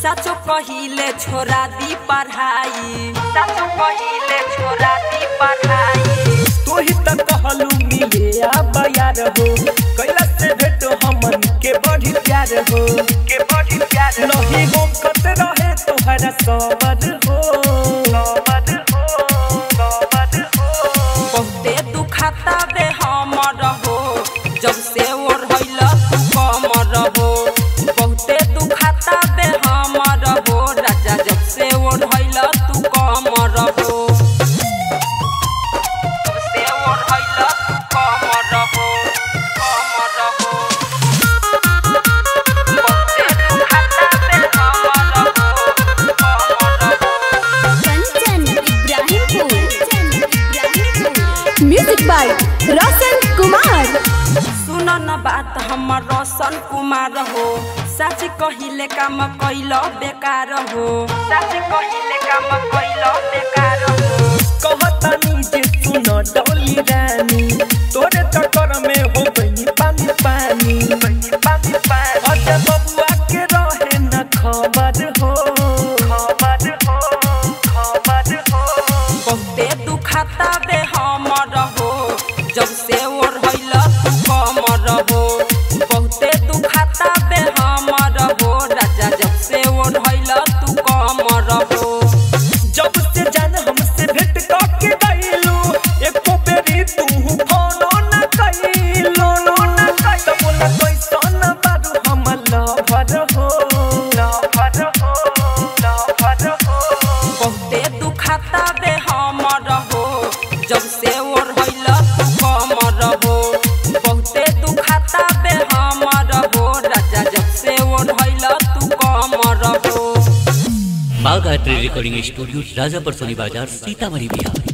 साचो कहिले छोरा दी पढ़ाई साचो कहिले छोरा दी पढ़ाई तू ही त कहलू मिले आ यार हो कैला से भेटो हमन के बड़ी प्यार हो के बड़ी प्यार नहीं हो कत रहे तोहरा सबर हो सबर हो सबर हो बहुते दुखाता बे हमर हो जब से ओर होइल तू कमर हो बहुते दुखाता बे हमर हो राजा जब से ओर होइल तू कमर हो जब से ओर होइल तू कमर हो कमर हो बहुते दुखाता बे हमर हो कमर हो कंचन इब्राहिमपुर म्यूजिक बाय रोशन कुमार सुन न बात हमर रोशन कुमार हो सच कहिले काम कैल बेकार हो सच कहिले काम कैल बेकार हो कहतानी जे सुन डोली रानी तोरे चक्कर में हो गई पानी पानी पानी पानी अजय बबुआ के रहे न खबर हो खबर हो खबर हो बहुते दुखाता बे हमर हो जब से ओर होइल तू कमर हो बहुते दुखाता बे हमर हो राजा जब से ओर होइल तू कमर हो जब से जान हमसे भेंट करके गइलू एको बेरी तू फोनो न कइलो न कइलो बोला कैसन बारू हम लवर हो लवर हो लवर हो बहुते दुखाता बे हमर हो जब से ओर होइल तू कमर हो बहुते दुखाता बे हमर हो राजा जब से ओर होइल तू कमर हो बाघ art recording studio Rajapur Soni बाजार सीतामढ़ी बिहार